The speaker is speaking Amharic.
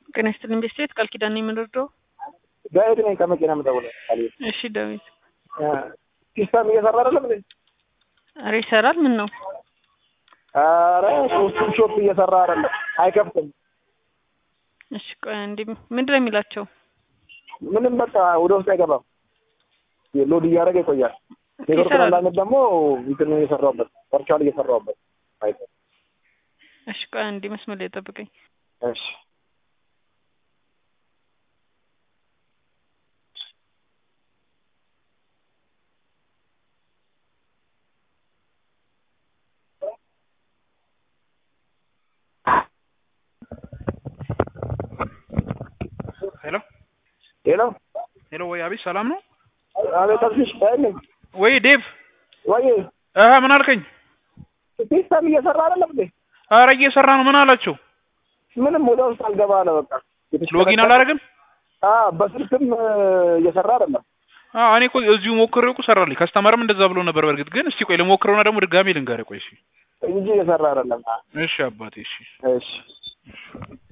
ጤና ይስጥልኝ ቤተሰቤት ቃል ኪዳን ነው የምንወርደው። ዳዊት ነኝ ከመኪና የምደውለው። እሺ ዳዊት፣ ሲስተም እየሰራ አይደለም እንዴ? ኧረ ይሰራል። ምን ነው? ኧረ ሶስቱም ሾፕ እየሰራ አይደለም፣ አይከፍትም። እሺ ቆይ እንዲህ ምንድን ነው የሚላቸው? ምንም በቃ ወደ ውስጥ አይገባም። ሎድ እያደረገ ይቆያል። ኔትወርክ ይሰራል። አንዳንድ ደግሞ እንትን እየሰራሁበት ቨርቹዋል እየሰራሁበት አይተህ እሺ ቆይ እንዲህ መስመር ላይ ጠብቀኝ። እሺ ሄሎ ሄሎ ሄሎ፣ ወይ አቤት፣ ሰላም ነው አቤት አብሽሽ ነኝ ወይ ዴቭ? ወይ አሀ ምን አልከኝ? ሲስተም እየሰራ አይደለም እንዴ? አረ እየሰራ ነው። ምን አላቸው? ምንም ወደ ውስጥ አልገባ አለ። በቃ ሎጊን አላደረግም? አ በስልክም እ, እየሰራ አይደለም። አዎ እኔ እኮ እዚሁ ሞክሬው እኮ ሰራልኝ። ከስተመርም እንደዛ ብሎ ነበር። በእርግጥ ግን እስቲ ቆይ ልሞክረውና ደግሞ ድጋሜ ልንገርህ። ቆይ እሺ፣ እንጂ እየሰራ አይደለም። እሺ አባቴ፣ እሺ እሺ